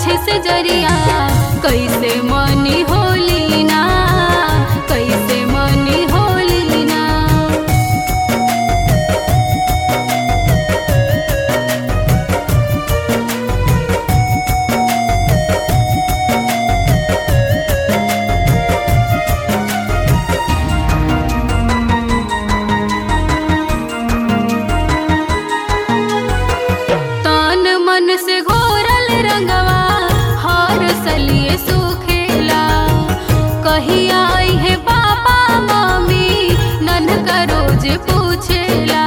पूछे से जरिया कैसे मनी होली ना कैसे मनी होली ना तन मन से घोरल रंगवा हर सलिए सुखेला कहिया आई है पापा मम्मी नन का रोज पूछेला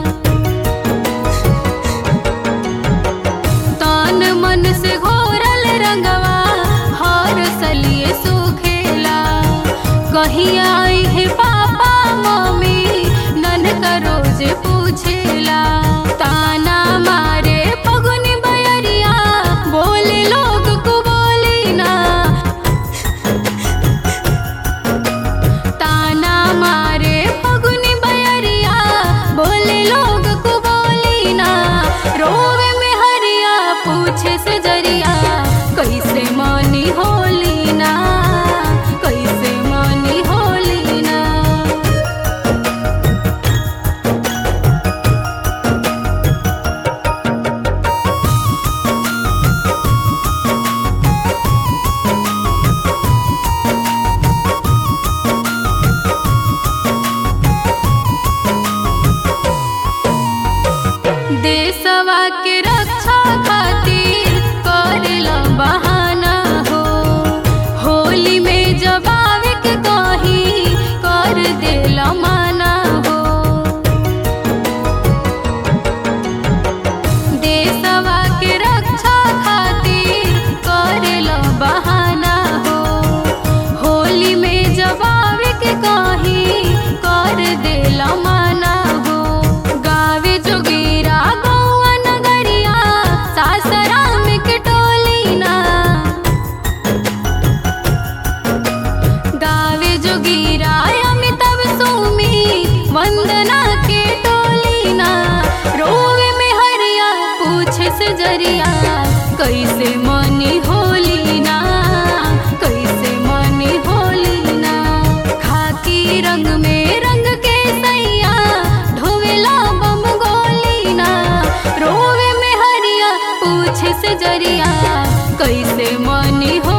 तन मन से घोरल रंगवा हर सलिए सुखेला कहिया आई है पापा मम्मी नन का रोज पूछेला ताना मारे पगुनी बयरिया बोले लोग को बोली ना ताना मारे पगुनी बयरिया बोले लोग को बोली ना रोवे में हरिया पूछे से जरिया कैसे मनी होली ना कैसे मनी होली ना देशवा के रक्षा खातिर करेला बहाना हो होली में जब आवे के कही कर देला माना हो देशवा के रक्षा खातिर करेला बहाना हो होली में जब आवे के कही कर देला माना हो गावे जोगीरा गौआ नगरिया सासराम के टोली ना गावे जोगीरा अमिताभ सुमी वंदना के टोली ना रोवे में हरिया पूछे से जरिया कैसे मनी होली ना कैसे मनी होली ना खाकी रंग में रंग के सैया ढोवेला बम गोली ना रोवे में हरिया पूछे से जरिया कैसे मनी हो